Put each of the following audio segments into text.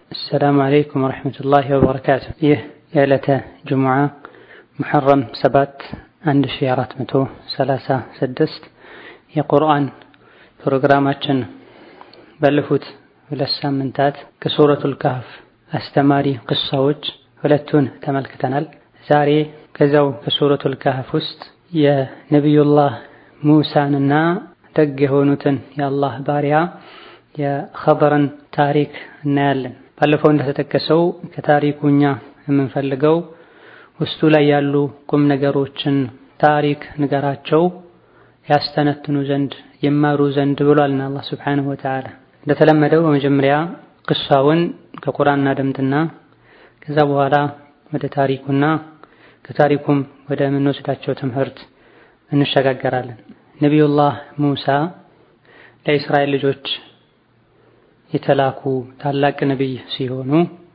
السلام عليكم ورحمة الله وبركاته ይህ የዕለተ ጅሙዓ ሙሐረም ሰባት አንድ ሺ አራት መቶ ሰላሳ ስድስት የቁርአን ፕሮግራማችን ባለፉት ሁለት ሳምንታት ከሱረቱል ካህፍ አስተማሪ ቅሳዎች ሁለቱን ተመልክተናል። ዛሬ ከዛው ከሱረቱል ካህፍ ውስጥ የነቢዩላህ ሙሳንና ደግ የሆኑትን የአላህ ባሪያ የኸበርን ታሪክ እናያለን። ባለፈው እንደተጠቀሰው ከታሪኩ እኛ የምንፈልገው ውስጡ ላይ ያሉ ቁም ነገሮችን ታሪክ ንገራቸው ያስተነትኑ ዘንድ ይማሩ ዘንድ ብሏልና አላህ ሱብሓነሁ ወተዓላ። እንደተለመደው በመጀመሪያ ቅሳውን ከቁርአን እናደምጥና ከዛ በኋላ ወደ ታሪኩና ከታሪኩም ወደ ምንወስዳቸው ትምህርት እንሸጋገራለን። ነቢዩላህ ሙሳ ለእስራኤል ልጆች የተላኩ ታላቅ ነቢይ ሲሆኑ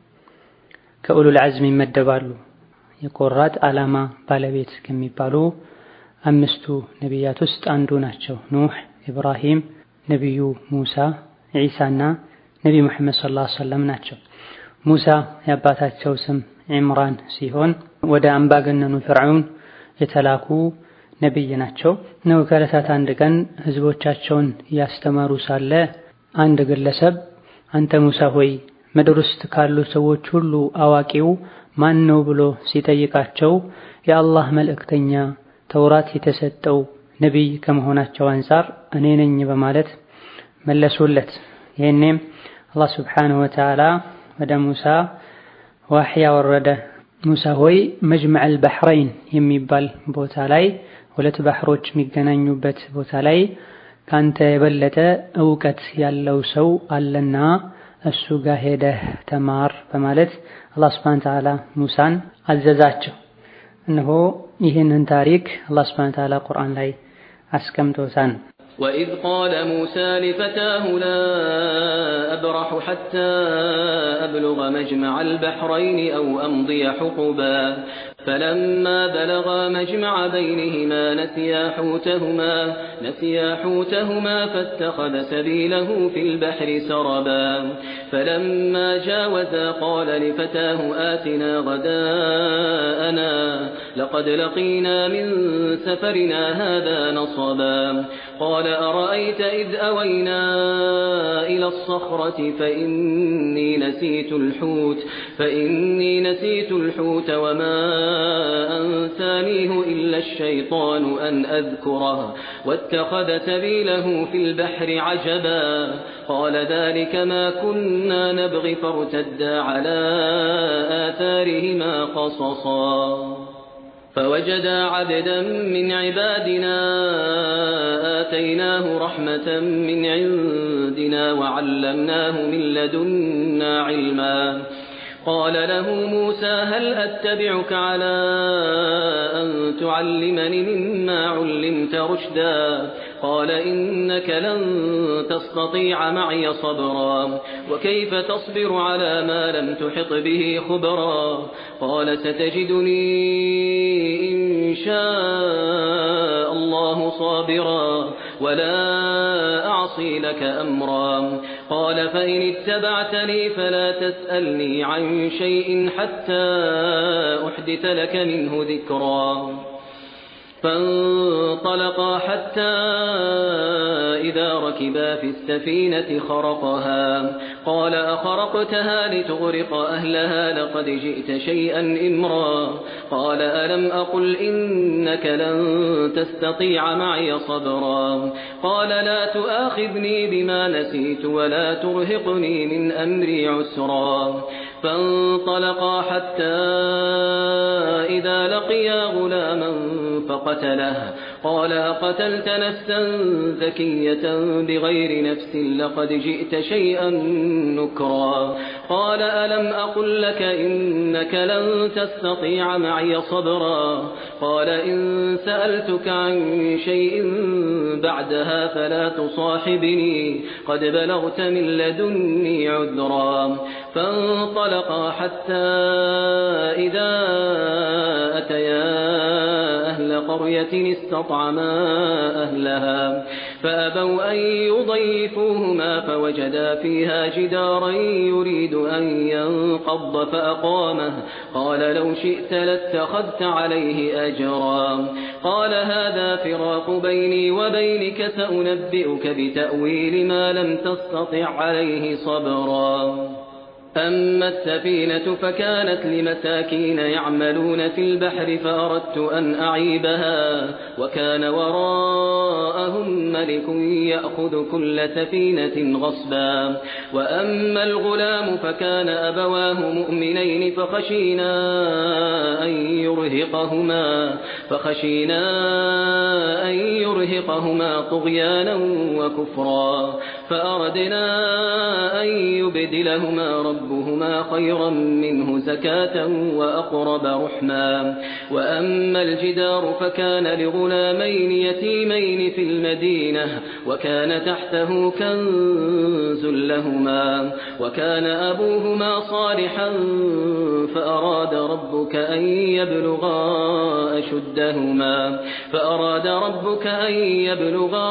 ከኡሉል ዐዝም ይመደባሉ። የቆራጥ ዓላማ ባለቤት ከሚባሉ አምስቱ ነቢያት ውስጥ አንዱ ናቸው። ኑህ፣ ኢብራሂም፣ ነቢዩ ሙሳ፣ ዒሳና ነቢ ሙሐመድ ሰለላሁ ዐለይሂ ወሰለም ናቸው። ሙሳ የአባታቸው ስም ዒምራን ሲሆን ወደ አምባገነኑ ፍርዓውን የተላኩ ነቢይ ናቸው። ነው ከዕለታት አንድ ቀን ህዝቦቻቸውን እያስተማሩ ሳለ አንድ ግለሰብ አንተ ሙሳ ሆይ ምድር ውስጥ ካሉ ሰዎች ሁሉ አዋቂው ማን ነው ብሎ ሲጠይቃቸው የአላህ መልእክተኛ ተውራት የተሰጠው ነቢይ ከመሆናቸው አንፃር እኔ ነኝ በማለት መለሱለት። ይህኔም አላህ ስብሓነሁ ወተዓላ ወደ ሙሳ ዋሕይ ያወረደ። ሙሳ ሆይ መጅመዐል በሕረይን የሚባል ቦታ ላይ ሁለት ባህሮች የሚገናኙበት ቦታ ላይ ካንተ የበለጠ እውቀት ያለው ሰው አለና እሱ ጋር ሄደህ ተማር በማለት አላህ ሱብሓነሁ ወተዓላ ሙሳን አዘዛቸው። እነሆ ይህንን ታሪክ አላህ ሱብሓነሁ ወተዓላ ቁርአን ላይ አስቀምጦታል። وإذ قال موسى لفتاه لا أبرح حتى أبلغ مجمع البحرين أو أمضي حقبا فلما بلغا مجمع بينهما نسيا حوتهما نسيا حوتهما فاتخذ سبيله في البحر سربا فلما جاوزا قال لفتاه آتنا غداءنا لقد لقينا من سفرنا هذا نصبا قال أرأيت إذ أوينا إلى الصخرة فإني نسيت الحوت فإني نسيت الحوت وما أنسانيه إلا الشيطان أن أذكره واتخذ سبيله في البحر عجبا قال ذلك ما كنا نبغي فارتدا على آثارهما قصصا فوجدا عبدا من عبادنا آتيناه رحمة من عندنا وعلمناه من لدنا علما قال له موسى هل أتبعك على أن تعلمني مما علمت رشدا قال إنك لن تستطيع معي صبرا وكيف تصبر على ما لم تحط به خبرا قال ستجدني إن شاء الله صابرا ولا أعصي لك أمرا قال فإن اتبعتني فلا تسألني عن شيء حتى أحدث لك منه ذكرا فانطلقا حتى إذا ركبا في السفينة خرقها قال أخرقتها لتغرق أهلها لقد جئت شيئا إمرا قال ألم أقل إنك لن تستطيع معي صبرا قال لا تؤاخذني بما نسيت ولا ترهقني من أمري عسرا فانطلقا حتى إذا لقيا غلاما فقتله قال أقتلت نفسا زكية بغير نفس لقد جئت شيئا نكرا قال ألم أقل لك إنك لن تستطيع معي صبرا قال إن سألتك عن شيء بعدها فلا تصاحبني قد بلغت من لدني عذرا فانطلقا حتى إذا أتيا أهل قرية استطعما أهلها فأبوا أن يضيفوهما فوجدا فيها جدارا يريد أن ينقض فأقامه قال لو شئت لاتخذت عليه أجرا قال هذا فراق بيني وبينك سأنبئك بتأويل ما لم تستطع عليه صبرا أما السفينة فكانت لمساكين يعملون في البحر فأردت أن أعيبها وكان وراءهم ملك يأخذ كل سفينة غصبا وأما الغلام فكان أبواه مؤمنين فخشينا أن يرهقهما فخشينا أن يرهقهما طغيانا وكفرا فأردنا أن يبدلهما ربهما خيرا منه زكاة وأقرب رحما وأما الجدار فكان لغلامين يتيمين في المدينة وكان تحته كنز لهما وكان أبوهما صالحا فأراد ربك أن يبلغا أشدهما فأراد ربك أن يبلغا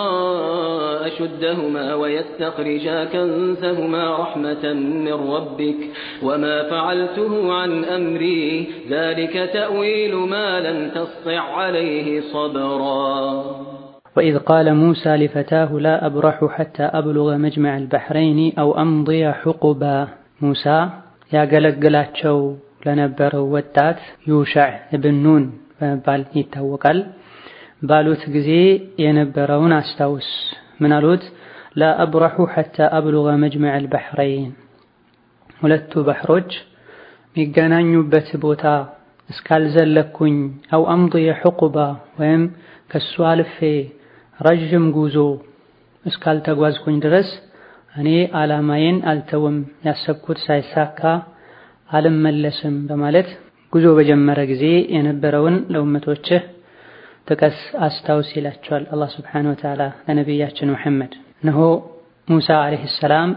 أشدهما ويستخرجا كنزهما رحمة من ربك وما فعلته عن أمري ذلك تأويل ما لم تسطع عليه صبرا وإذ قال موسى لفتاه لا أبرح حتى أبلغ مجمع البحرين أو أمضي حقبا موسى يا قلقلاتشو ለነበረው ወጣት ዩሻዕ እብን ኑን በመባል ይታወቃል። ባሉት ጊዜ የነበረውን አስታውስ። ምን አሉት? ላ አብረሑ ሐታ አብሉገ መጅመዕ አልበሕረይን ሁለቱ ባህሮች የሚገናኙበት ቦታ እስካልዘለኩኝ አው አምضየ ሑቁባ ወይም ከሱ አልፌ ረዥም ጉዞ እስካልተጓዝኩኝ ድረስ እኔ ዓላማዬን አልተውም፣ ያሰብኩት ሳይሳካ አልመለስም በማለት ጉዞ በጀመረ ጊዜ የነበረውን ለኡመቶችህ ጥቀስ አስታውስ ይላቸዋል አላህ ስብሓነሁ ወተዓላ ለነቢያችን ሙሐመድ። እነሆ ሙሳ ዓለይሂ ሰላም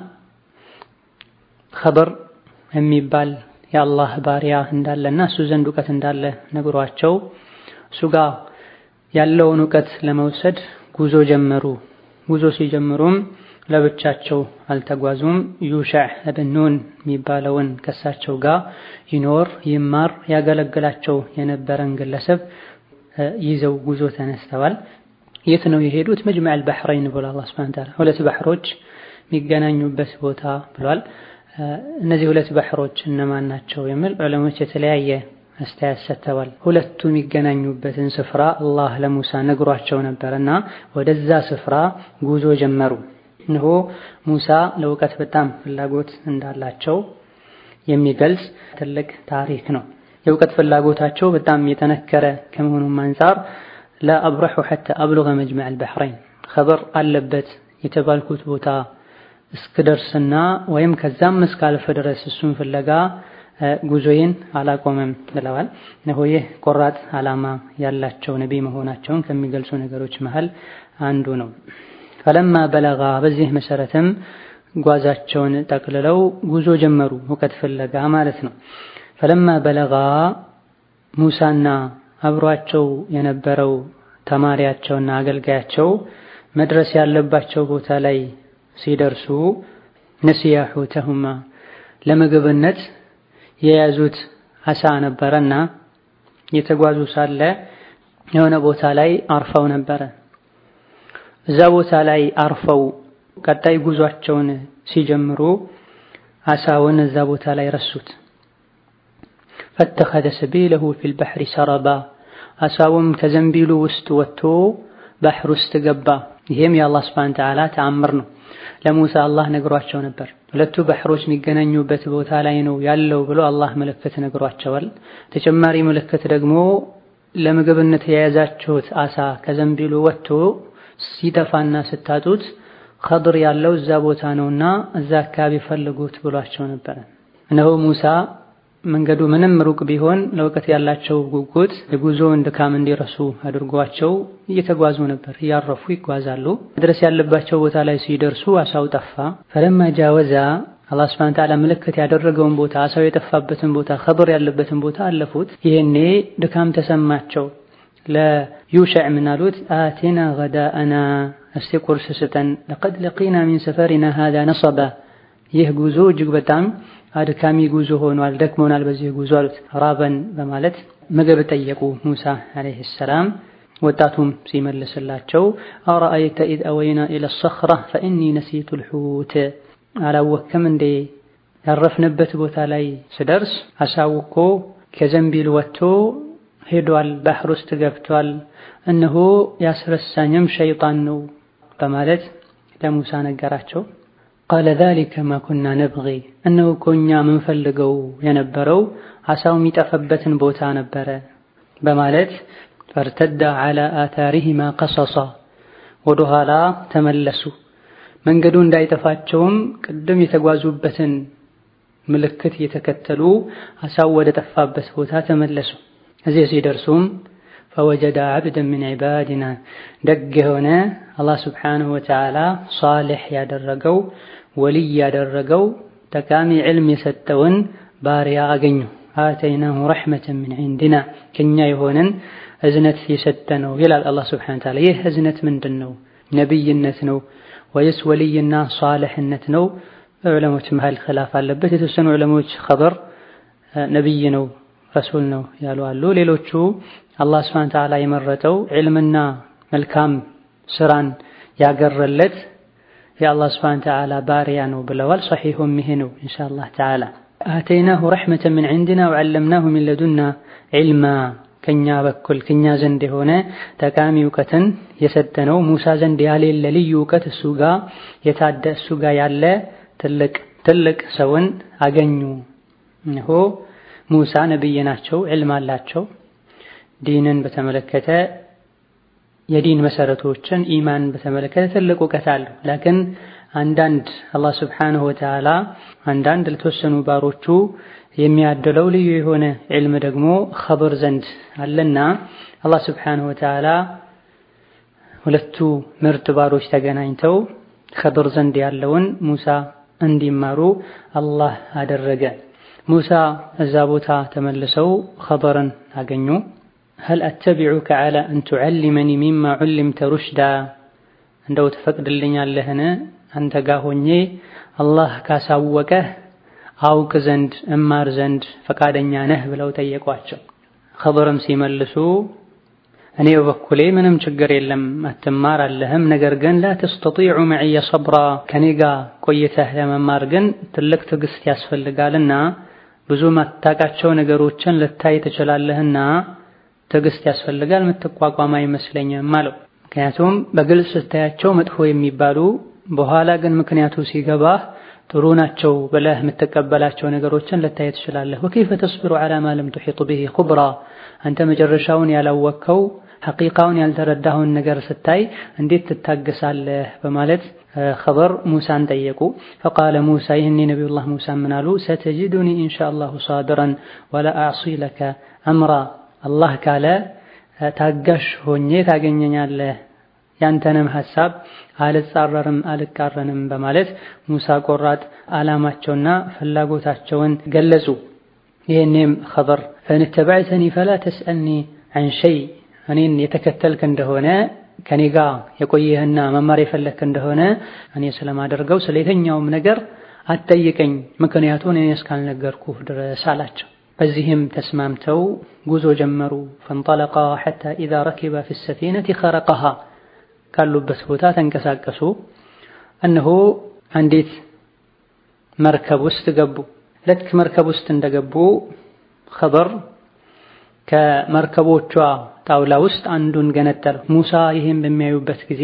ኸበር የሚባል የአላህ ባሪያ እንዳለና እሱ ዘንድ እውቀት እንዳለ ነግሯቸው እሱ ጋር ያለውን እውቀት ለመውሰድ ጉዞ ጀመሩ። ጉዞ ሲጀምሩም ለብቻቸው አልተጓዙም። ዩሻዕ እብን ኑን የሚባለውን ከሳቸው ጋር ይኖር ይማር ያገለግላቸው የነበረን ግለሰብ ይዘው ጉዞ ተነስተዋል። የት ነው የሄዱት? መጅመዕ አልባሕረይን ብሏል አላህ ሱብሓነሁ ወተዓላ ሁለት ባህሮች የሚገናኙበት ቦታ ብሏል። እነዚህ ሁለት ባህሮች እነማን ናቸው የሚል ዑለሞች የተለያየ አስተያየት ሰጥተዋል። ሁለቱ የሚገናኙበትን ስፍራ አላህ ለሙሳ ነግሯቸው ነበርና ወደዛ ስፍራ ጉዞ ጀመሩ። እነሆ ሙሳ ለእውቀት በጣም ፍላጎት እንዳላቸው የሚገልጽ ትልቅ ታሪክ ነው። የእውቀት ፍላጎታቸው በጣም የጠነከረ ከመሆኑም አንፃር ለአብረሑ ሐታ አብሉገ መጅመዕ አልባሕረይን ኸበር አለበት የተባልኩት ቦታ እስክደርስና ወይም ከዛም እስካልፍ ድረስ እሱን ፍለጋ ጉዞዬን አላቆመም ብለዋል። እነሆ ይህ ቆራጥ ዓላማ ያላቸው ነቢይ መሆናቸውን ከሚገልጹ ነገሮች መሃል አንዱ ነው። ፈለማ በለጋ በዚህ መሰረትም ጓዛቸውን ጠቅልለው ጉዞ ጀመሩ፣ እውቀት ፍለጋ ማለት ነው። ፈለማ በለጋ ሙሳና አብሯቸው የነበረው ተማሪያቸውና አገልጋያቸው መድረስ ያለባቸው ቦታ ላይ ሲደርሱ ነሲያ ሑተሁማ ለምግብነት የያዙት አሳ ነበረና የተጓዙ ሳለ የሆነ ቦታ ላይ አርፈው ነበረ። እዛ ቦታ ላይ አርፈው ቀጣይ ጉዟቸውን ሲጀምሩ አሳውን እዛ ቦታ ላይ ረሱት። ፈተኸዘ ሰቢለሁ ፊል በሕሪ ሰረባ አሳውም ከዘንቢሉ ውስጥ ወጥቶ ባህር ውስጥ ገባ። ይሄም የአላህ ሱብሓነሁ ወተዓላ ተአምር ነው። ለሙሳ አላህ ነግሯቸው ነበር። ሁለቱ ባህሮች የሚገናኙበት ቦታ ላይ ነው ያለው ብሎ አላህ ምልክት ነግሯቸዋል። ተጨማሪ ምልክት ደግሞ ለምግብነት የያዛችሁት አሳ ከዘንቢሉ ወጥቶ ሲጠፋና ስታጡት ኸድር ያለው እዛ ቦታ ነውና እዛ አካባቢ ፈልጉት ብሏቸው ነበር። እነሆ ሙሳ መንገዱ ምንም ሩቅ ቢሆን ለእውቀት ያላቸው ጉጉት የጉዞውን ድካም እንዲረሱ አድርጓቸው እየተጓዙ ነበር። እያረፉ ይጓዛሉ። መድረስ ያለባቸው ቦታ ላይ ሲደርሱ አሳው ጠፋ። ፈለማ ጃወዛ አላህ ሱብሓነሁ ወተዓላ ምልክት ያደረገውን ቦታ አሳው የጠፋበትን ቦታ ኸድር ያለበትን ቦታ አለፉት። ይሄኔ ድካም ተሰማቸው። ለዩሸዕ ምን አሉት? አቴና ገዳአና እስቲ ቁርስ ስጠን፣ ለቀድ ለቂና ሚን ሰፈሪና ሃዛ ነሰባ፣ ይህ ጉዞ እጅግ በጣም አድካሚ ጉዞ ሆኗል፣ ደክሞናል በዚህ ጉዞ አሉት። ራበን በማለት ምግብ ጠየቁ ሙሳ ዓለይሂ ሰላም። ወጣቱም ሲመልስላቸው አረአይተ ኢዝ አወይና ኢለ ሰኽራ ፈኢኒ ነሲቱ ልሑት፣ አላወክም እንዴ ያረፍንበት ቦታ ላይ ስደርስ አሳው እኮ ከዘንቢል ወጥቶ ሄዷል፣ ባህር ውስጥ ገብቷል፣ እነሆ ያስረሳኝም ሸይጣን ነው በማለት ለሙሳ ነገራቸው። ቃለ ዛሊከ ማ ኩና ነብጊ እነሆ እኮ እኛ የምንፈልገው የነበረው አሳው የሚጠፈበትን ቦታ ነበረ በማለት ፈርተዳ ዐላ አታሪሂማ ቀሰሳ ወደ ኋላ ተመለሱ። መንገዱ እንዳይጠፋቸውም ቅድም የተጓዙበትን ምልክት እየተከተሉ አሳው ወደ ጠፋበት ቦታ ተመለሱ። እዚህ ሲደርሱም ፈወጀዳ ዐብደን ሚን ዒባዲና ደግ የሆነ አላህ ስብሓነሁ ወተዓላ ሷሊሕ ያደረገው ወልይ ያደረገው ጠቃሚ ዕልም የሰጠውን ባሪያ አገኙ። አተይናሁ ረሕመተን ሚን ዒንዲና ከኛ የሆነን እዝነት የሰጠነው ይላል አላህ ስብሓነሁ ወተዓላ። ይህ እዝነት ምንድን ነው? ነቢይነት ነው ወይስ ወልይና ሷሊሕነት ነው? በዑለሞች መሃል ኺላፍ አለበት። የተወሰኑ ዑለሞች ኸበር ነቢይ ነው ረሱል ነው ያሉ አሉ። ሌሎቹ አላህ ስብሓነሁ ወተዓላ የመረጠው ዕልምና መልካም ስራን ያገረለት የአላህ ስብሓነሁ ወተዓላ ባሪያ ነው ብለዋል። ሰሒሑም ይሄ ነው ኢንሻአላህ ተዓላ። አተይናሁ ረሕመተን ሚን ዒንዲና ወዐለምናሁ ሚን ለዱና ዒልማ ከኛ በኩል ከኛ ዘንድ የሆነ ጠቃሚ እውቀትን የሰጠነው ሙሳ ዘንድ ያሌለ ልዩ እውቀት እሱ ጋር የታደ እሱ ጋር ያለ ትልቅ ትልቅ ሰውን አገኙ። እነሆ ሙሳ ነብይ ናቸው፣ ዕልም አላቸው። ዲንን በተመለከተ የዲን መሰረቶችን ኢማን በተመለከተ ትልቅ እውቀት አለው። ላኪን አንዳንድ አላህ ስብሓነሁ ወተዓላ አንዳንድ ለተወሰኑ ባሮቹ የሚያደለው ልዩ የሆነ ዕልም ደግሞ ኸብር ዘንድ አለና አላህ ስብሓነሁ ወተዓላ ሁለቱ ምርጥ ባሮች ተገናኝተው ኸብር ዘንድ ያለውን ሙሳ እንዲማሩ አላህ አደረገ። ሙሳ እዛ ቦታ ተመልሰው ኸበርን አገኙ። ሀል አተቢዑከ ዐላ አን ቱዐሊመኒ ሚማ ዑሊምተ ሩሽዳ እንደው ትፈቅድልኛለህን አንተ ጋር ሆኜ አላህ ካሳወቀህ አውቅ ዘንድ እማር ዘንድ ፈቃደኛ ነህ ብለው ጠየቋቸው። ኸበርም ሲመልሱ እኔ በበኩሌ ምንም ችግር የለም አትማር አለህም፣ ነገር ግን ላ ተስተጢዑ መዕየ ሰብራ ከኔ ጋር ቆይተህ ለመማር ግን ትልቅ ትዕግስት ያስፈልጋልና ብዙ ማታቃቸው ነገሮችን ልታይ ትችላለህና ትዕግስት ያስፈልጋል፣ የምትቋቋም አይመስለኝም አለው። ምክንያቱም በግልጽ ስታያቸው መጥፎ የሚባሉ በኋላ ግን ምክንያቱ ሲገባህ ጥሩ ናቸው ብለህ የምትቀበላቸው ነገሮችን ልታይ ትችላለህ። ወከይፈ ተስቢሩ ዐላ ማ ለም ቱሒጥ ቢሂ ኹብራ አንተ መጨረሻውን ያላወቅከው ሐቂቃውን ያልተረዳኸውን ነገር ስታይ እንዴት ትታገሳለህ? በማለት ኸበር ሙሳን ጠየቁ። ፈቃለ ሙሳ ይህኔ ነቢዩላህ ሙሳ ምን አሉ? ሰተጅዱኒ ኢንሻአላሁ ሳቢረን ወላ አዕሲ ለከ አምራ አላህ ካለ ታጋሽ ሆኜ ታገኘኛለህ ያንተንም ሐሳብ አልጻረርም አልቃረንም በማለት ሙሳ ቆራጥ ዓላማቸውና ፍላጎታቸውን ገለጹ። ይህኔም ኸበር ፈንተበዕተኒ ፈላ ተስአልኒ ዐን ሸይ እኔን የተከተልክ እንደሆነ ከኔ ጋር የቆየህና መማር የፈለግክ እንደሆነ እኔ ስለማደርገው ስለ የትኛውም ነገር አትጠይቀኝ፣ ምክንያቱን እኔ እስካልነገርኩህ ድረስ አላቸው። በዚህም ተስማምተው ጉዞ ጀመሩ። ፈንጠለቃ ሐታ ኢዛ ረኪባ ፊ ሰፊነቲ ኸረቀሃ ካሉበት ቦታ ተንቀሳቀሱ። እነሆ አንዲት መርከብ ውስጥ ገቡ። ልክ መርከብ ውስጥ እንደገቡ ኸበር ከመርከቦቿ ጣውላ ውስጥ አንዱን ገነጠለው። ሙሳ ይህን በሚያዩበት ጊዜ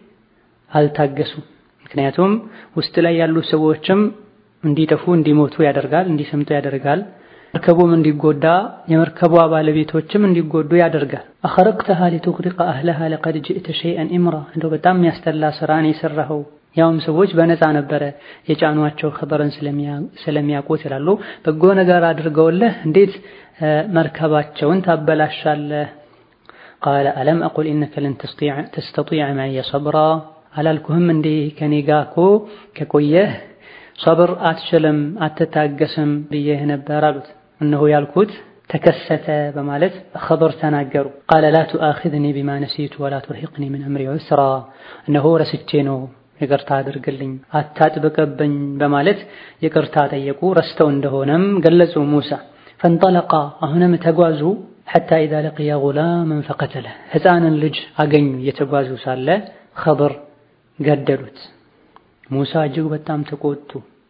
አልታገሱም። ምክንያቱም ውስጥ ላይ ያሉ ሰዎችም እንዲጠፉ እንዲሞቱ ያደርጋል፣ እንዲሰምጡ ያደርጋል። መርከቡም እንዲጎዳ የመርከቧ ባለቤቶችም እንዲጎዱ ያደርጋል። አኸረቅተሃ ሊቱግሪቀ አህለሃ ለቀድ ጅእተ ሸይአን ኢምራ እንደው በጣም የሚያስጠላ ስራን የሰራኸው ያውም ሰዎች በነፃ ነበረ የጫኗቸው ኸበርን ስለሚያውቁት ይላሉ። በጎ ነገር አድርገውልህ እንዴት መርከባቸውን ታበላሻለህ? ቃለ አለም አቁል ኢነከ ለን ተስተጢዐ መዕየ ሰብራ አላልኩህም እንዴ ከኔ ጋ እኮ ከቆየህ ሰብር አትችልም አትታገስም ብዬህ ነበር አሉት። እነሆ ያልኩት ተከሰተ በማለት ኸበር ተናገሩ። ቃለ ላ ቱአኺዝኒ ቢማ ነሲቱ ወላ ቱርሂቅኒ ምን አምሪ ዑስራ፣ እነሆ ረስቼ ነው ይቅርታ አድርግልኝ አታጥብቅብኝ በማለት ይቅርታ ጠየቁ። ረስተው እንደሆነም ገለጹ ሙሳ። ፈንጠለቃ አሁንም ተጓዙ ሐታ ኢዛ ለቂያ ጉላመን ፈቀተለ ሕፃንን ልጅ አገኙ። እየተጓዙ ሳለ ኸበር ገደሉት። ሙሳ እጅግ በጣም ተቆጡ።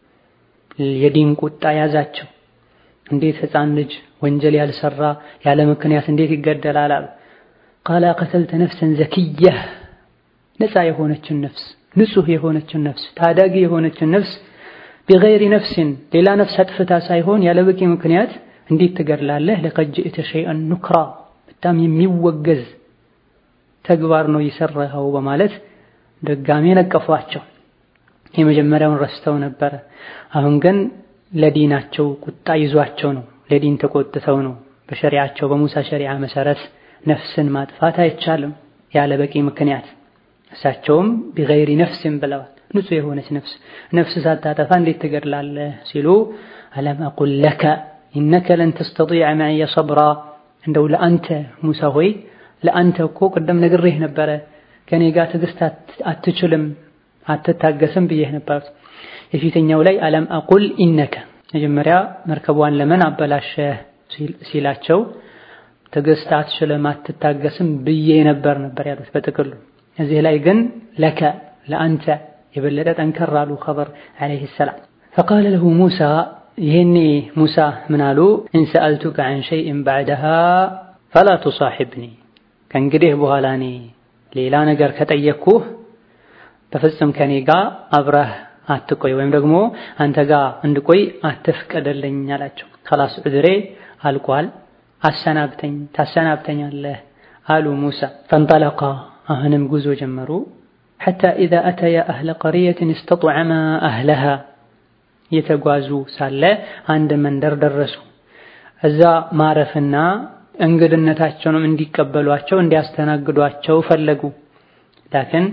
የዲን ቁጣ ያዛቸው። እንዴት ሕፃን ልጅ ወንጀል ያልሰራ ያለ ምክንያት እንዴት ይገደላል? አሉ። ቃለ ቀተልተ ነፍሰን ዘኪየህ ነፃ የሆነችን ነፍስ ንጹህ የሆነችን ነፍስ ታዳጊ የሆነችን ነፍስ ቢገይሪ ነፍስን ሌላ ነፍስ አጥፍታ ሳይሆን ያለ በቂ ምክንያት እንዴት ትገድላለህ? ለቀድ ጅእተ ሸይአን ኑክራ በጣም የሚወገዝ ተግባር ነው የሰራኸው በማለት ድጋሜ ነቀፏቸው። የመጀመሪያውን ረስተው ነበረ። አሁን ግን ለዲናቸው ቁጣ ይዟቸው ነው። ለዲን ተቆጥተው ነው። በሸሪዓቸው በሙሳ ሸሪዓ መሰረት ነፍስን ማጥፋት አይቻልም ያለ በቂ ምክንያት። እሳቸውም ቢገይሪ ነፍስን ብለዋል። ንጹህ የሆነች ነፍስ ነፍስ ሳታጠፋ እንዴት ትገድላለህ ሲሉ አለም አቁል ለከ ኢነከ ለን ተስተጢዐ መዕየ ሰብራ እንደው ለአንተ ሙሳ ሆይ ለአንተ እኮ ቅደም ነግሬህ ነበረ ከኔ ጋር ትዕግስት አትችልም አትታገስም ብዬህ ነበር። የፊተኛው ላይ አለም አቁል ኢነከ መጀመሪያ መርከቧን ለምን አበላሸህ ሲላቸው ትዕግስት አትችልም አትታገስም ብዬ ነበር ነበር ያሉት በጥቅሉ። እዚህ ላይ ግን ለከ ለአንተ የበለጠ ጠንከር አሉ ኸበር ዓለይሂ ሰላም። ፈቃለ ለሁ ሙሳ ይሄኔ ሙሳ ምን አሉ? ኢን ሰአልቱከ ዐን ሸይእን በዕደሃ ፈላ ቱሳሒብኒ ከእንግዲህ በኋላ እኔ ሌላ ነገር ከጠየቅኩህ በፍጹም ከኔ ጋር አብረህ አትቆይ ወይም ደግሞ አንተ ጋር እንድቆይ አትፍቀድልኝ አላቸው። ከላስ ዑድሬ አልቋል፣ አሰናብተኝ ታሰናብተኛለህ አሉ ሙሳ። ፈንጠለቃ አሁንም ጉዞ ጀመሩ። ሐታ ኢዛ አተያ አህለ ቀርየትን እስተጥዐማ አህለሃ እየተጓዙ ሳለ አንድ መንደር ደረሱ። እዛ ማረፍና እንግድነታቸውንም እንዲቀበሏቸው እንዲያስተናግዷቸው ፈለጉ። ላኪን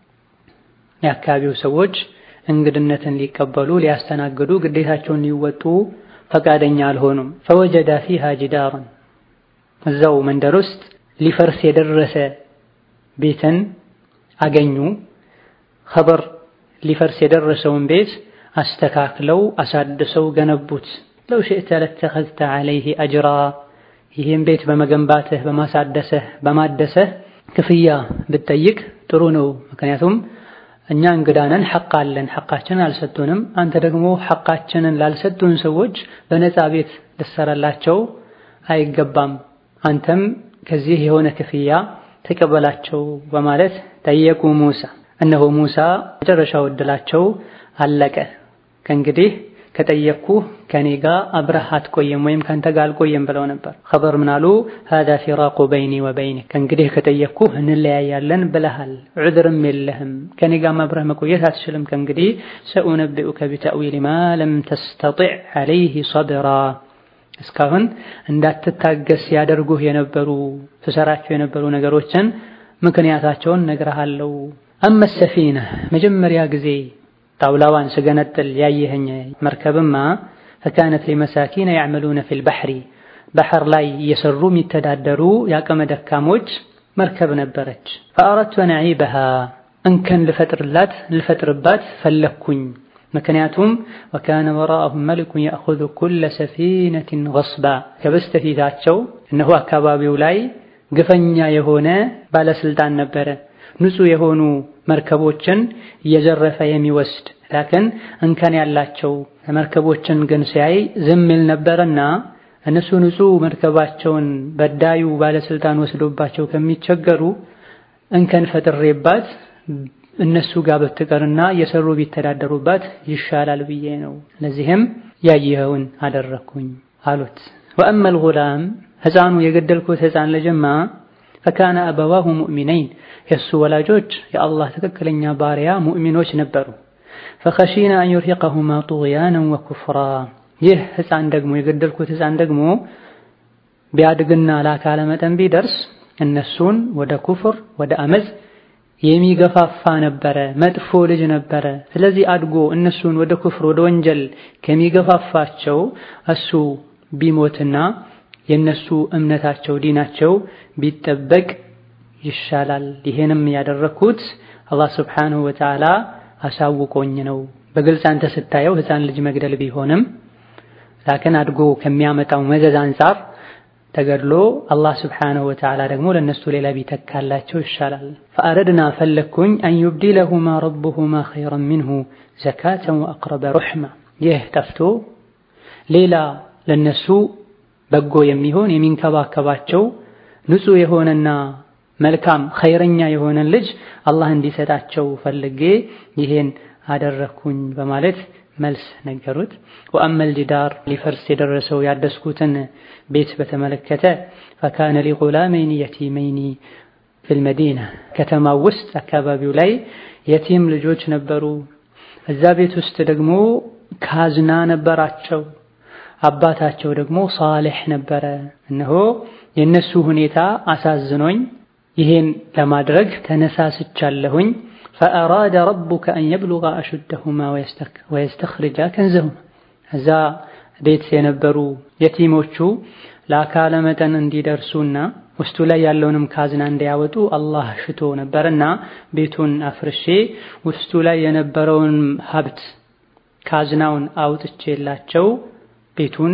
የአካባቢው ሰዎች እንግድነትን ሊቀበሉ ሊያስተናግዱ ግዴታቸውን ሊወጡ ፈቃደኛ አልሆኑም። ፈወጀዳ ፊሃ ጅዳራን እዛው መንደር ውስጥ ሊፈርስ የደረሰ ቤትን አገኙ። ኸበር ሊፈርስ የደረሰውን ቤት አስተካክለው አሳድሰው ገነቡት። ለው ሽእተ ለተኸዝተ ዐለይህ አጅራ ይህም ቤት በመገንባትህ በማሳደሰህ በማደሰህ ክፍያ ብትጠይቅ ጥሩ ነው። ምክንያቱም እኛ እንግዳነን ሐቅ አለን፣ ሐቃችንን አልሰጡንም። አንተ ደግሞ ሐቃችንን ላልሰጡን ሰዎች በነፃ ቤት ልትሰራላቸው አይገባም። አንተም ከዚህ የሆነ ክፍያ ተቀበላቸው በማለት ጠየቁ ሙሳ። እነሆ ሙሳ መጨረሻው ዕድላቸው አለቀ። ከእንግዲህ ከጠየቅኩህ ከኔ ጋር አብረህ አትቆየም ወይም ከአንተ ጋር አልቆየም ብለው ነበር። ኸበር ምን አሉ? ሃዛ ፊራቁ በይኒ ወበይኒ ከእንግዲህ ከጠየቅኩህ እንለያያለን ብለሃል፣ ዑድርም የለህም ከኔ ጋር አብረህ መቆየት አትችልም። ከእንግዲህ ሰኡነቢኡከ ቢተእዊል ማ ለም ተስተጢዕ ዐለይህ ሰብራ እስካሁን እንዳትታገስ ያደርጉህ የነበሩ ትሰራቸው የነበሩ ነገሮችን ምክንያታቸውን ነግረሃለው። አመ ሰፊና መጀመሪያ ጊዜ ጣውላዋን ስገነጥል ያየኸኝ መርከብማ ፈካነት ሊመሳኪነ ያዕመሉነ ፊል ባሕሪ ባሕር ላይ እየሰሩ የሚተዳደሩ የአቅመ ደካሞች መርከብ ነበረች። ፈአረድቱ አን አዒበሃ እንከን ልፈጥርላት ልፈጥርባት ፈለግኩኝ። ምክንያቱም ወካነ ወራአሁም መሊኩን ያእኹዙ ኩለ ሰፊነትን ገስባ ከበስተፊታቸው እነሆ አካባቢው ላይ ግፈኛ የሆነ ባለስልጣን ነበረ ንጹህ የሆኑ መርከቦችን እየዘረፈ የሚወስድ ላክን እንከን ያላቸው መርከቦችን ግን ሲያይ ዝም ይል ነበርና እነሱ ንጹህ መርከባቸውን በዳዩ ባለስልጣን ወስዶባቸው ከሚቸገሩ እንከን ፈጥሬባት እነሱ ጋር ብትቀርና የሰሩ ቢተዳደሩባት ይሻላል ብዬ ነው። ለዚህም ያየኸውን አደረግኩኝ አሉት። ወአመል ጉላም ሕፃኑ የገደልኩት ሕፃን ልጅማ ፈካነ አበዋሁ ሙእሚነይን የእሱ ወላጆች የአላህ ትክክለኛ ባሪያ ሙእሚኖች ነበሩ። ፈኸሺና አን ዩርሂቀሁማ ጡግያነን ወኩፍራ ይህ ሕፃን ደግሞ የገደልኩት ሕፃን ደግሞ ቢያድግና ለአካለ መጠን ቢደርስ እነሱን ወደ ኩፍር ወደ አመፅ የሚገፋፋ ነበረ፣ መጥፎ ልጅ ነበረ። ስለዚህ አድጎ እነሱን ወደ ኩፍር ወደ ወንጀል ከሚገፋፋቸው እሱ ቢሞትና የነሱ እምነታቸው ዲናቸው ቢጠበቅ ይሻላል። ይሄንም ያደረኩት አላህ ስብሓንሁ ወተዓላ አሳውቆኝ ነው። በግልጽ አንተ ስታየው ሕፃን ልጅ መግደል ቢሆንም ላክን አድጎ ከሚያመጣው መዘዝ አንጻር ተገድሎ አላህ ስብሓንሁ ወተዓላ ደግሞ ለእነሱ ሌላ ቢተካላቸው ይሻላል። ፈአረድና ፈለግኩኝ አን ዩብዲለሁማ ረቡሁማ ኸይረን ሚንሁ ዘካተን ወአቅረበ ሩሕማ ይህ ጠፍቶ ሌላ ለነሱ በጎ የሚሆን የሚንከባከባቸው ንጹሕ የሆነና መልካም ኸይረኛ የሆነን ልጅ አላህ እንዲሰጣቸው ፈልጌ ይሄን አደረግኩኝ በማለት መልስ ነገሩት። ወአመል ጂዳር ሊፈርስ የደረሰው ያደስኩትን ቤት በተመለከተ ፈካነ ሊጉላመይኒ የቲመይኒ ፊል መዲና ከተማው ውስጥ አካባቢው ላይ የቲም ልጆች ነበሩ። እዛ ቤት ውስጥ ደግሞ ካዝና ነበራቸው። አባታቸው ደግሞ ሳሌሕ ነበረ። እነሆ የእነሱ ሁኔታ አሳዝኖኝ ይሄን ለማድረግ ተነሳስቻለሁኝ። ፈአራደ ረቡከ አን የብሉጋ አሹደሁማ ወየስተኽሪጃ ከንዘሁማ እዛ ቤት የነበሩ የቲሞቹ ለአካለ መጠን እንዲደርሱና ውስጡ ላይ ያለውንም ካዝና እንዲያወጡ አላህ ሽቶ ነበርና ቤቱን አፍርሼ ውስጡ ላይ የነበረውን ሀብት ካዝናውን አውጥቼላቸው ቤቱን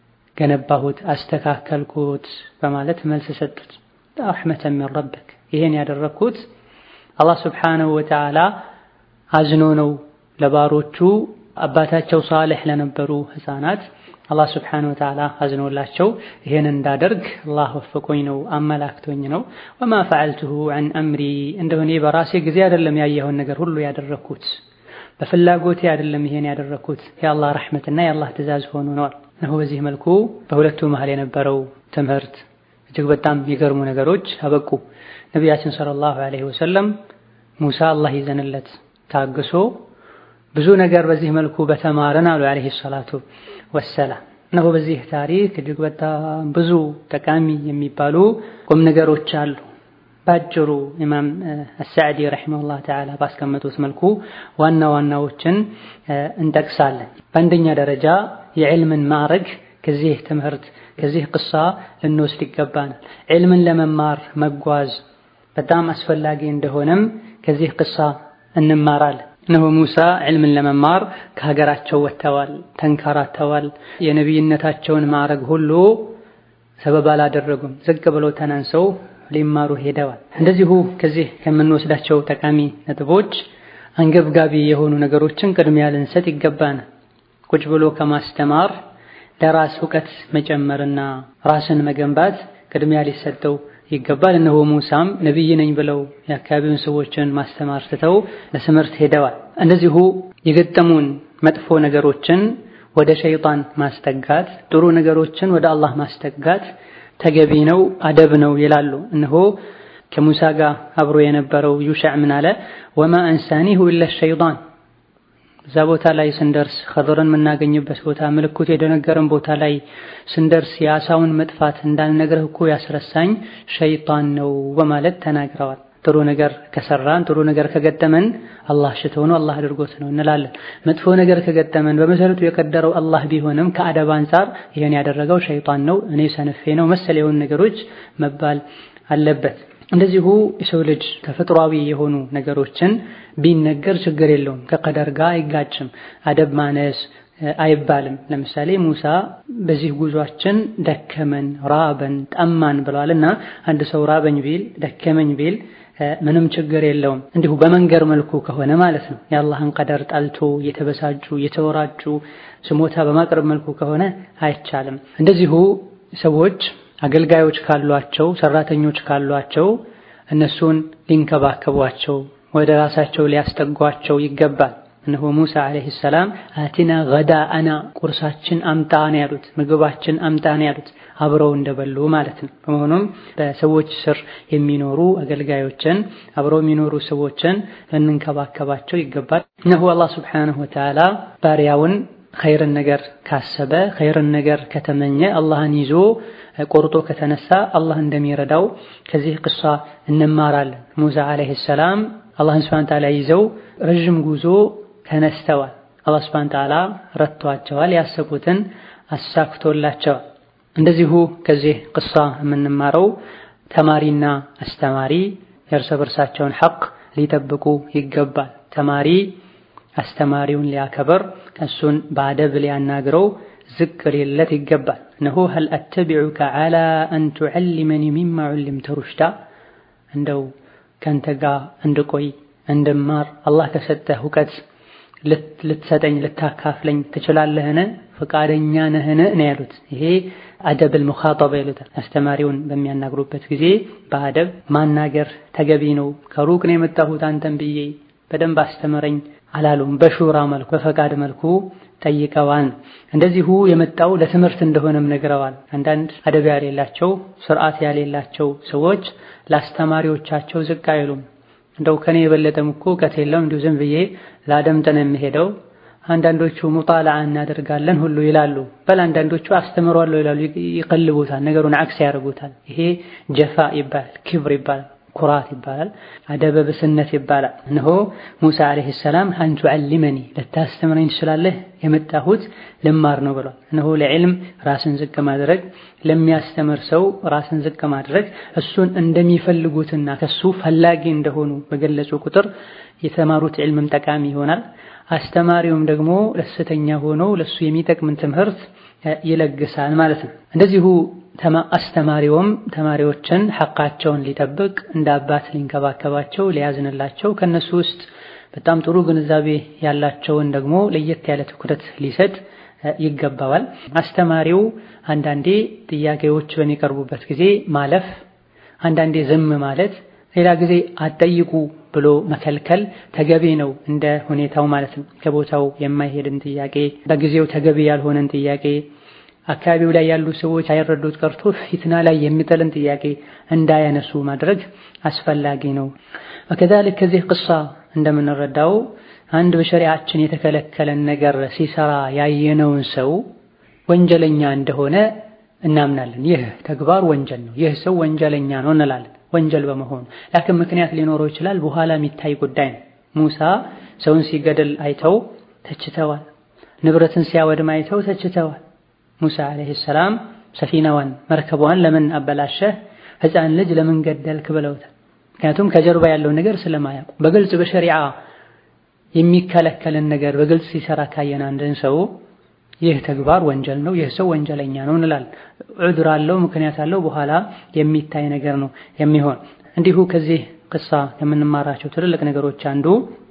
ገነባሁት፣ አስተካከልኩት በማለት መልስ ሰጡት። ረሕመተን ሚን ረብክ ይሄን ያደረግኩት አላህ ስብሓነሁ ወተዓላ አዝኖ ነው ለባሮቹ አባታቸው ሳሌሕ ለነበሩ ሕፃናት አላህ ስብሓነሁ ወተዓላ አዝኖላቸው ይሄን እንዳደርግ አላህ ወፍቆኝ ነው አመላክቶኝ ነው። ወማ ፈዐልቱሁ ዐን አምሪ እንደሆነ በራሴ ጊዜ አይደለም ያየኸውን ነገር ሁሉ ያደረግኩት በፍላጎቴ አይደለም ይሄን ያደረግኩት የአላህ ረሕመትና የአላህ ትእዛዝ ሆኖ ነዋል። እነሆ በዚህ መልኩ በሁለቱ መሃል የነበረው ትምህርት እጅግ በጣም የሚገርሙ ነገሮች አበቁ። ነቢያችን ሰለላሁ ዐለይሂ ወሰለም ሙሳ አላህ ይዘንለት ታግሶ ብዙ ነገር በዚህ መልኩ በተማረን አሉ ዐለይሂ ሰላቱ ወሰላም። እነሆ በዚህ ታሪክ እጅግ በጣም ብዙ ጠቃሚ የሚባሉ ቁም ነገሮች አሉ። ባጭሩ ኢማም አሳዕዲ ረሒመሁላህ ተዓላ ባስቀመጡት መልኩ ዋና ዋናዎችን እንጠቅሳለን። በአንደኛ ደረጃ የዕልምን ማዕረግ ከዚህ ትምህርት ከዚህ ቅሳ ልንወስድ ይገባናል። ዕልምን ለመማር መጓዝ በጣም አስፈላጊ እንደሆነም ከዚህ ቅሳ እንማራለን። እነሆ ሙሳ ዕልምን ለመማር ከሀገራቸው ወጥተዋል፣ ተንከራተዋል። የነቢይነታቸውን ማዕረግ ሁሉ ሰበብ አላደረጉም። ዝቅ ብለው ተናንሰው ሊማሩ ሄደዋል። እንደዚሁ ከዚህ ከምንወስዳቸው ጠቃሚ ነጥቦች አንገብጋቢ የሆኑ ነገሮችን ቅድሚያ ልንሰጥ ይገባናል። ቁጭ ብሎ ከማስተማር ለራስ እውቀት መጨመርና ራስን መገንባት ቅድሚያ ሊሰጠው ይገባል። እነሆ ሙሳም ነቢይ ነኝ ብለው የአካባቢውን ሰዎችን ማስተማር ትተው ለትምህርት ሄደዋል። እንደዚሁ የገጠሙን መጥፎ ነገሮችን ወደ ሸይጣን ማስጠጋት፣ ጥሩ ነገሮችን ወደ አላህ ማስጠጋት ተገቢ ነው፣ አደብ ነው ይላሉ። እነሆ ከሙሳ ጋር አብሮ የነበረው ዩሻዕ ምን አለ? ወማ አንሳኒሁ ኢላ ሸይጣን እዛ ቦታ ላይ ስንደርስ ኸድርን የምናገኝበት ቦታ ምልክቱ የደነገረን ቦታ ላይ ስንደርስ የአሳውን መጥፋት እንዳልነግርህ እኮ ያስረሳኝ ሸይጣን ነው በማለት ተናግረዋል። ጥሩ ነገር ከሰራን ጥሩ ነገር ከገጠመን አላህ ሽቶ ነው አላህ አድርጎት ነው እንላለን። መጥፎ ነገር ከገጠመን በመሰረቱ የቀደረው አላህ ቢሆንም ከአደብ አንጻር ይሄን ያደረገው ሸይጣን ነው፣ እኔ ሰነፌ ነው መሰል የሆኑ ነገሮች መባል አለበት። እንደዚሁ የሰው ልጅ ተፈጥሯዊ የሆኑ ነገሮችን ቢነገር ችግር የለውም፣ ከቀደር ጋር አይጋጭም። አደብ ማነስ አይባልም። ለምሳሌ ሙሳ በዚህ ጉዟችን ደከመን፣ ራበን፣ ጠማን ብለዋልና አንድ ሰው ራበኝ ቢል ደከመኝ ቢል ምንም ችግር የለውም። እንዲሁ በመንገር መልኩ ከሆነ ማለት ነው። የአላህን ቀደር ጠልቶ የተበሳጩ የተወራጩ ስሞታ በማቅረብ መልኩ ከሆነ አይቻልም። እንደዚሁ ሰዎች አገልጋዮች ካሏቸው ሰራተኞች ካሏቸው እነሱን ሊንከባከቧቸው ወደ ራሳቸው ሊያስጠጓቸው ይገባል። እነሆ ሙሳ ዓለይሂ ሰላም አቲና ገዳአና ቁርሳችን አምጣ ነው ያሉት፣ ምግባችን አምጣ ነው ያሉት፣ አብረው እንደበሉ ማለት ነው። በመሆኑም በሰዎች ስር የሚኖሩ አገልጋዮችን አብረው የሚኖሩ ሰዎችን ልንንከባከባቸው ይገባል። እነሆ አላህ ሱብሓነሁ ወተዓላ ባሪያውን ኸይርን ነገር ካሰበ ኸይርን ነገር ከተመኘ አላህን ይዞ ቆርጦ ከተነሳ አላህ እንደሚረዳው ከዚህ ቅሷ እንማራለን። ሙሳ ዓለይሂ ሰላም አላህን ሱብሓነሁ ወተዓላ ይዘው ረዥም ጉዞ ተነስተዋል። አላህ ሱብሓነሁ ወተዓላ ረድቷቸዋል። ያሰቡትን አሳክቶላቸዋል። እንደዚሁ ከዚህ ቅሳ የምንማረው ተማሪና አስተማሪ የእርስ በርሳቸውን ሐቅ ሊጠብቁ ይገባል። ተማሪ አስተማሪውን ሊያከበር እሱን በአደብ ሊያናግረው ዝቅ ሊለት ይገባል። እነሆ ሀል አተቢዑከ ዐላ አን ቱዐሊመኒ ሚማ ዑሊምተ ሩሽዳ እንደው ከንተ ጋር እንድቆይ እንድማር አላህ ከሰጠህ እውቀት ልትሰጠኝ ልታካፍለኝ ትችላለህን? ፈቃደኛ ነህን? ነው ያሉት። ይሄ አደብል ሙኻጠባ ይሉታል። አስተማሪውን በሚያናግሩበት ጊዜ በአደብ ማናገር ተገቢ ነው። ከሩቅ ነው የመጣሁት አንተን ብዬ በደንብ አስተምረኝ አላሉም። በሹራ መልኩ በፈቃድ መልኩ ጠይቀዋል። እንደዚሁ የመጣው ለትምህርት እንደሆነም ነግረዋል። አንዳንድ አደብ ያሌላቸው ስርዓት ያሌላቸው ሰዎች ለአስተማሪዎቻቸው ዝቅ አይሉም። እንደው ከኔ የበለጠም እኮ እውቀት የለውም እንዲሁ ዝም ብዬ ላደምጥ ነው የምሄደው። አንዳንዶቹ ሙጣላዓ እናደርጋለን ሁሉ ይላሉ። በል አንዳንዶቹ አስተምሯለሁ ይላሉ፣ ይቀልቡታል፣ ነገሩን አክስ ያደርጉታል። ይሄ ጀፋ ይባላል፣ ክብር ይባላል፣ ኩራት ይባላል፣ አደበብስነት ይባላል። እነሆ ሙሳ ዓለይሂ ሰላም አን ቱዐሊመኒ ልታስተምረኝ ትችላለህ፣ የመጣሁት ልማር ነው ብሏል። እነሆ ለዕልም ራስን ዝቅ ማድረግ ለሚያስተምር ሰው ራስን ዝቅ ማድረግ እሱን እንደሚፈልጉትና ከሱ ፈላጊ እንደሆኑ በገለጹ ቁጥር የተማሩት ዕልምም ጠቃሚ ይሆናል። አስተማሪውም ደግሞ ደስተኛ ሆኖ ለሱ የሚጠቅምን ትምህርት ይለግሳል ማለት ነው። እንደዚሁ አስተማሪውም ተማሪዎችን ሐቃቸውን ሊጠብቅ እንደ አባት ሊንከባከባቸው፣ ሊያዝንላቸው ከነሱ ውስጥ በጣም ጥሩ ግንዛቤ ያላቸውን ደግሞ ለየት ያለ ትኩረት ሊሰጥ ይገባዋል። አስተማሪው አንዳንዴ ጥያቄዎች በሚቀርቡበት ጊዜ ማለፍ፣ አንዳንዴ ዝም ማለት፣ ሌላ ጊዜ አትጠይቁ ብሎ መከልከል ተገቢ ነው፣ እንደ ሁኔታው ማለት ነው። ከቦታው የማይሄድን ጥያቄ፣ በጊዜው ተገቢ ያልሆነን ጥያቄ፣ አካባቢው ላይ ያሉ ሰዎች አይረዱት ቀርቶ ፊትና ላይ የሚጥልን ጥያቄ እንዳያነሱ ማድረግ አስፈላጊ ነው። ወከዛሊክ ከዚህ ቅሳ እንደምንረዳው አንድ በሸሪዓችን የተከለከለን ነገር ሲሰራ ያየነውን ሰው ወንጀለኛ እንደሆነ እናምናለን። ይህ ተግባር ወንጀል ነው፣ ይህ ሰው ወንጀለኛ ነው እንላለን። ወንጀል በመሆኑ ላኪን ምክንያት ሊኖረው ይችላል። በኋላ የሚታይ ጉዳይ ነው። ሙሳ ሰውን ሲገድል አይተው ተችተዋል። ንብረትን ሲያወድም አይተው ተችተዋል። ሙሳ ዓለይሂ ሰላም ሰፊናዋን መርከቧን ለምን አበላሸህ፣ ሕፃን ልጅ ለምን ገደልክ ብለውታል። ምክንያቱም ከጀርባ ያለው ነገር ስለማያውቁ በግልጽ በሸሪዓ የሚከለከልን ነገር በግልጽ ሲሰራ ካየን አንድን ሰው ይህ ተግባር ወንጀል ነው፣ ይህ ሰው ወንጀለኛ ነው እንላለን። ዑድር አለው፣ ምክንያት አለው፣ በኋላ የሚታይ ነገር ነው የሚሆን። እንዲሁ ከዚህ ቅሳ የምንማራቸው ትልልቅ ነገሮች አንዱ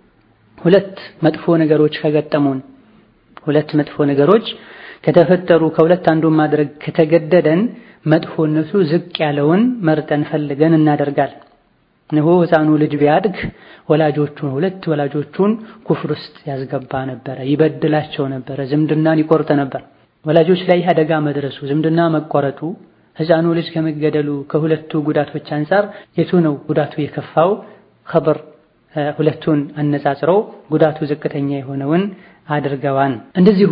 ሁለት መጥፎ ነገሮች ከገጠሙን ሁለት መጥፎ ነገሮች ከተፈጠሩ ከሁለት አንዱን ማድረግ ከተገደደን መጥፎነቱ ዝቅ ያለውን መርጠን ፈልገን እናደርጋለን። እነሆ ሕፃኑ ልጅ ቢያድግ ወላጆቹን ሁለት ወላጆቹን ኩፍር ውስጥ ያስገባ ነበረ፣ ይበድላቸው ነበረ፣ ዝምድናን ይቆርጥ ነበር። ወላጆች ላይ አደጋ መድረሱ ዝምድና መቆረጡ ሕፃኑ ልጅ ከመገደሉ ከሁለቱ ጉዳቶች አንጻር የቱ ነው ጉዳቱ የከፋው? ኸበር ሁለቱን አነጻጽረው ጉዳቱ ዝቅተኛ የሆነውን አድርገዋን። እንደዚሁ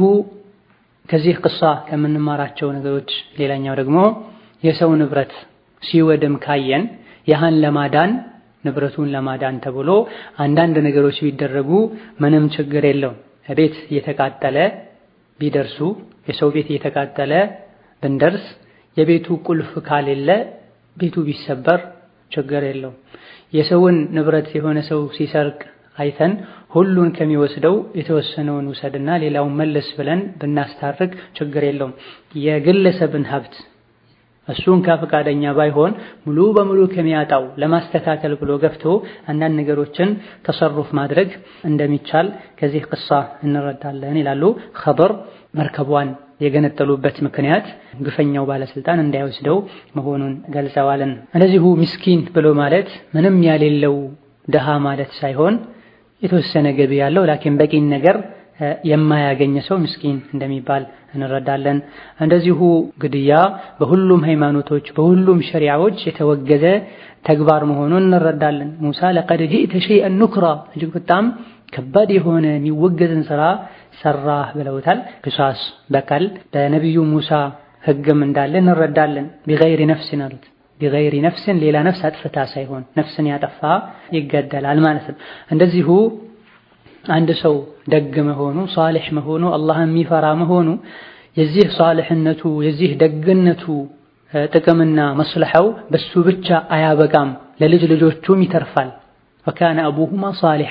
ከዚህ ቅሳ ከምንማራቸው ነገሮች ሌላኛው ደግሞ የሰው ንብረት ሲወድም ካየን ያህን ለማዳን ንብረቱን ለማዳን ተብሎ አንዳንድ ነገሮች ቢደረጉ ምንም ችግር የለውም። ቤት እየተቃጠለ ቢደርሱ የሰው ቤት እየተቃጠለ ብንደርስ የቤቱ ቁልፍ ካሌለ ቤቱ ቢሰበር ችግር የለውም። የሰውን ንብረት የሆነ ሰው ሲሰርቅ አይተን ሁሉን ከሚወስደው የተወሰነውን ውሰድና ሌላውን መለስ ብለን ብናስታርቅ ችግር የለውም። የግለሰብን ሀብት እሱን ከፈቃደኛ ባይሆን ሙሉ በሙሉ ከሚያጣው ለማስተካከል ብሎ ገፍቶ አንዳንድ ነገሮችን ተሰሩፍ ማድረግ እንደሚቻል ከዚህ ቅሳ እንረዳለን ይላሉ። ኸበር መርከቧን የገነጠሉበት ምክንያት ግፈኛው ባለስልጣን እንዳይወስደው መሆኑን ገልጸዋልን። እንደዚሁ ምስኪን ብሎ ማለት ምንም ያሌለው ድሃ ማለት ሳይሆን የተወሰነ ገቢ ያለው ላኪን በቂን ነገር የማያገኝ ሰው ምስኪን እንደሚባል እንረዳለን። እንደዚሁ ግድያ በሁሉም ሃይማኖቶች በሁሉም ሸሪዓዎች የተወገዘ ተግባር መሆኑን እንረዳለን። ሙሳ ለቀድ ጂእተ ሸይአን ኑክራ እጅግ በጣም ከባድ የሆነ የሚወገዝን ስራ ሰራህ ብለውታል። ቅሳስ በቀል በነቢዩ ሙሳ ህግም እንዳለ እንረዳለን። ቢገይሪ ነፍስን አሉት። ቢገይሪ ነፍስን ሌላ ነፍስ አጥፍታ ሳይሆን ነፍስን ያጠፋ ይገደላል ማለት ነው። እንደዚሁ አንድ ሰው ደግ መሆኑ ሷሊሕ መሆኑ አላህን የሚፈራ መሆኑ የዚህ ሷልሕነቱ የዚህ ደግነቱ ጥቅምና መስለሐው በሱ ብቻ አያበቃም፣ ለልጅ ልጆቹም ይተርፋል። ወካነ አቡሁማ ሷሊሐ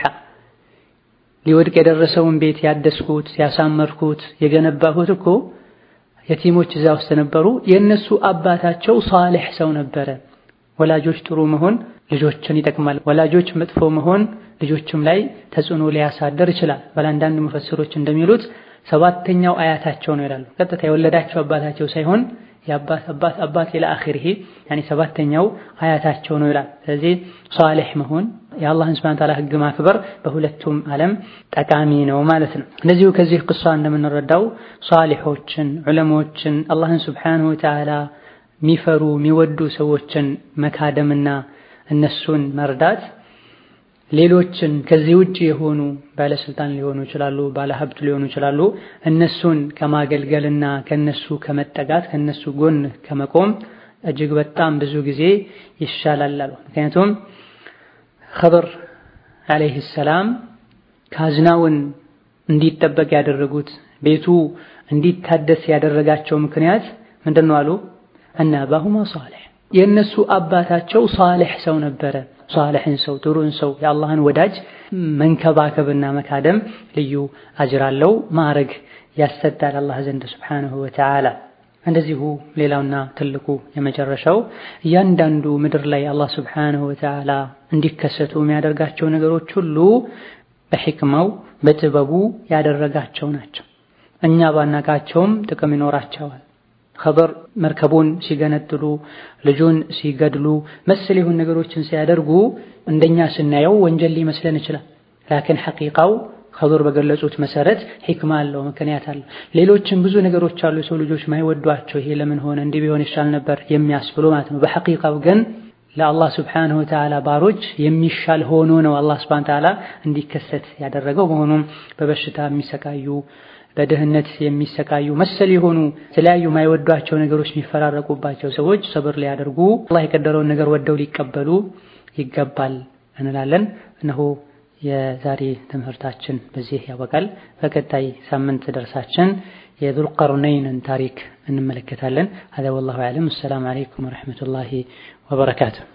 ሊወድቅ የደረሰውን ቤት ያደስኩት ያሳመርኩት የገነባሁት እኮ የቲሞች እዛ ውስጥ ነበሩ። የእነሱ አባታቸው ሷሊሕ ሰው ነበረ። ወላጆች ጥሩ መሆን ልጆችን ይጠቅማል። ወላጆች መጥፎ መሆን ልጆችም ላይ ተጽዕኖ ሊያሳደር ይችላል። በአንዳንድ ሙፈስሮች እንደሚሉት ሰባተኛው አያታቸው ነው ይላሉ። ቀጥታ የወለዳቸው አባታቸው ሳይሆን የአባት አባት አባት ኢላ አኺሪሂ ያኒ ሰባተኛው አያታቸው ነው ይላል። ስለዚህ ሷሊሕ መሆን የአላህን ሱብሓነሁ ወተዓላ ሕግ ማክበር በሁለቱም ዓለም ጠቃሚ ነው ማለት ነው። እንደዚሁ ከዚህ ቅሷ እንደምንረዳው ሷሊሖችን ዑለሞችን አላህን ሱብሓነሁ ወተዓላ የሚፈሩ የሚወዱ ሰዎችን መካደምና እነሱን መርዳት ሌሎችን ከዚህ ውጭ የሆኑ ባለስልጣን ሊሆኑ ይችላሉ፣ ባለሀብት ሊሆኑ ይችላሉ። እነሱን ከማገልገልና ከነሱ ከመጠጋት ከነሱ ጎን ከመቆም እጅግ በጣም ብዙ ጊዜ ይሻላል አሉ። ምክንያቱም ኸድር ዓለይሂ ሰላም ካዝናውን እንዲጠበቅ ያደረጉት ቤቱ እንዲታደስ ያደረጋቸው ምክንያት ምንድን ነው አሉ? እነ አባሁማ ሷሊሕ የእነሱ አባታቸው ሷሊሕ ሰው ነበረ። ሷሊሕን ሰው ጥሩን ሰው የአላህን ወዳጅ መንከባከብና መካደም ልዩ አጅር አለው፣ ማዕረግ ያሰጣል አላህ ዘንድ ሱብሓነሁ ወተዓላ። እንደዚሁ ሌላውና ትልቁ የመጨረሻው እያንዳንዱ ምድር ላይ አላህ ሱብሓነሁ ወተዓላ እንዲከሰቱ የሚያደርጋቸው ነገሮች ሁሉ በሕክማው በጥበቡ ያደረጋቸው ናቸው። እኛ ባናቃቸውም ጥቅም ይኖራቸዋል። ኸበር መርከቡን ሲገነጥሉ ልጁን ሲገድሉ መሰል የሆኑ ነገሮችን ሲያደርጉ እንደኛ ስናየው ወንጀል ሊመስለን ይችላል። ላኪን ሐቂቃው ኸበር በገለጹት መሰረት ሒክማ አለው፣ ምክንያት አለው። ሌሎችም ብዙ ነገሮች አሉ የሰው ልጆች ማይወዷቸው ይሄ ለምን ሆነ እንዲህ ቢሆን ይሻል ነበር የሚያስብሉ ማለት ነው። በሐቂቃው ግን ለአላህ ስብሓነሁ ወተዓላ ባሮች የሚሻል ሆኖ ነው አላህ ስብሓነሁ ወተዓላ እንዲከሰት ያደረገው። መሆኑም በበሽታ የሚሰቃዩ በድህነት የሚሰቃዩ መሰል የሆኑ የተለያዩ የማይወዷቸው ነገሮች የሚፈራረቁባቸው ሰዎች ሰብር ሊያደርጉ አላህ የቀደረውን ነገር ወደው ሊቀበሉ ይገባል እንላለን። እነሆ የዛሬ ትምህርታችን በዚህ ያበቃል። በቀጣይ ሳምንት ደርሳችን የዙልቀርነይንን ታሪክ እንመለከታለን። ሀዛ ወላሁ አዕለም። አሰላሙ አለይኩም ወረሕመቱላሂ ወበረካቱሁ።